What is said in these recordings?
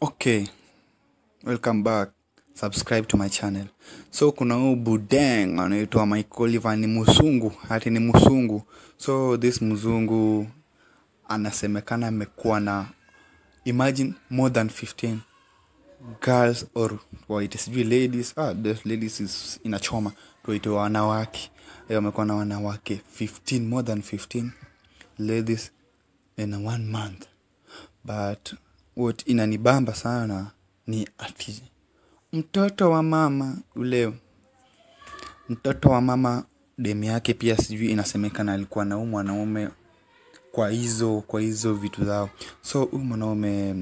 okay welcome back subscribe to my channel so kuna huu budeng anaitwa michael Ivan ni mzungu hati ni mzungu so this mzungu anasemekana amekuwa na imagine more than 15 girls or waite sijui ladies ah, the ladies is inachoma tuwaite wanawake Eh, wamekuwa na wanawake 15 more than 15 ladies in one month but what inanibamba sana ni ati mtoto wa mama ule mtoto wa mama demu yake pia sijui inasemekana alikuwa na huu mwanaume kwa hizo kwa hizo vitu zao so huyu mwanaume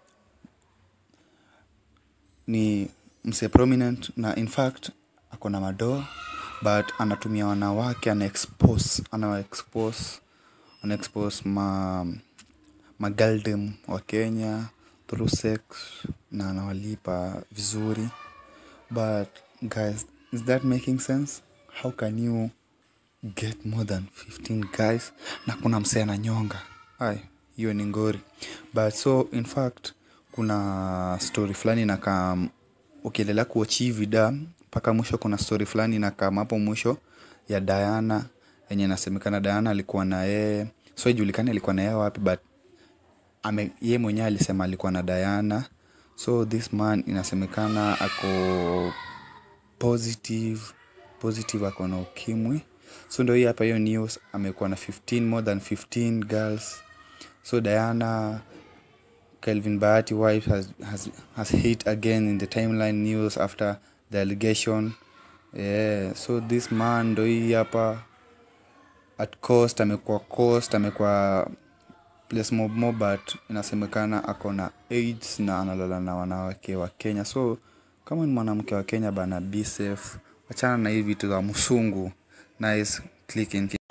ni mse prominent na in fact ako na madoa but anatumia wanawake ana expose ana expose ana expose ma magaldem wa kenya through sex na anawalipa vizuri but guys is that making sense how can you get more than 15 guys na kuna msee ananyonga ay hiyo ni ngori but so in fact kuna story fulani nakaa ukiendelea kuochi vida mpaka mwisho kuna story fulani nakam hapo mwisho ya diana yenye inasemekana diana alikuwa na yeye so ijulikani alikuwa na yeye wapi but ame ye mwenyewe alisema alikuwa na diana so this man inasemekana ako positive positive ako na ukimwi so ndo hii hapa hiyo news amekuwa na 15 more than 15 girls so diana kelvin bahati wife has, has, has hit again in the timeline news after the allegation yeah, so this man ndo hii hapa at cost amekuwa cost amekuwa place mob mob but inasemekana ako na aids na analala na wanawake wa kenya so kama ni mwanamke wa kenya bana be safe wachana na hii vitu za msungu nice clicking